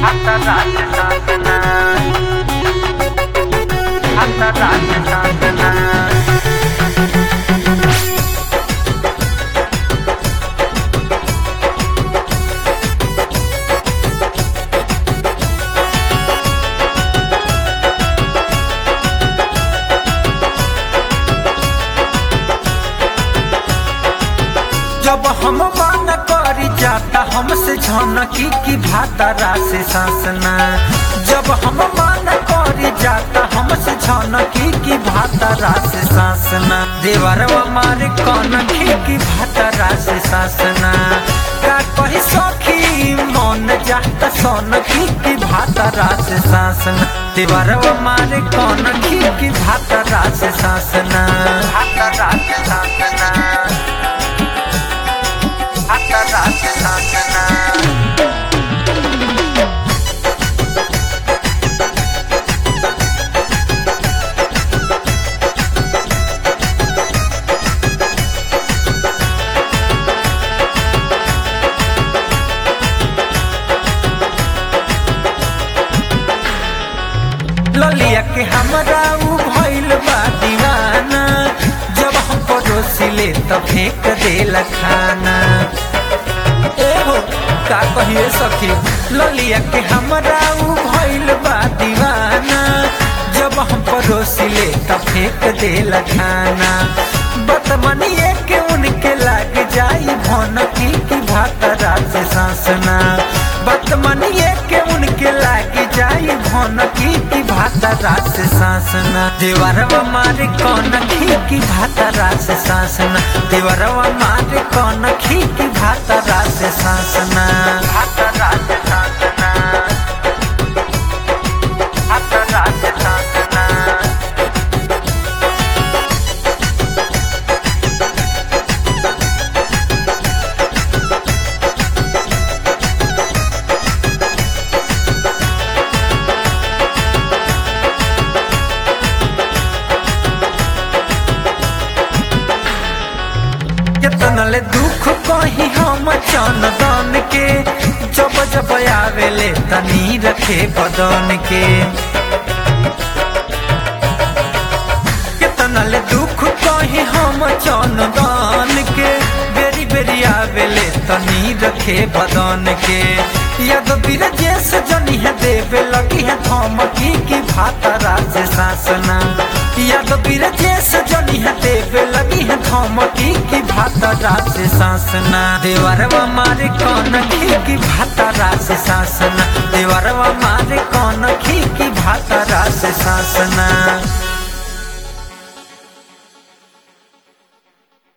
आता राज्य शासना आता राज्य शासना जब हम मान करी जाता हमसे झनकी की भातारा से सासना जब हम मान करी जाता हमसे झनकी की भातारा से सासना देवरवा मारे कनखी की भातारा से सासना का कही सखी मन जाता सोनकी की भातारा से सासना देवरवा मारे कनखी की भातारा से सासना आता राज्य शासना आता राज्य शासना ललिया के हमरा उ भइल बा दीवाना जब हम पड़ोसी ले त फेंक देला खाना ए हो का कहिए सखी ललिया के हमरा उ भइल बा दीवाना जब हम पड़ोसी ले त फेंक देला खाना बतमनिए के उनके लाग जाई भनकी की भातरा से सासना बतमनिए के उनके लाग जाई भनकी की भातरा से सासना देवरवा मारे कनखी की भातरा से सासना देवरवा मारे कनखी की भातरा से सासना आता राज्य शासना आता राज्य शासना केतना ले दुख कही हम चंदन के जब जब आवेले तनी रखे बदन के केतना ले दुख कही हम चंदन के बेरी बेरी आवेले तनी रखे बदन के यद बिरजेश जनी है देवे लगी है धमकी की भातरा से सासना यद बिरजेश जनी है देवे लगी है धमकी की भातरा से सासना देवरवा मारे कौन की भातरा से सासना देवरवा मारे कौन की भातरा से सासना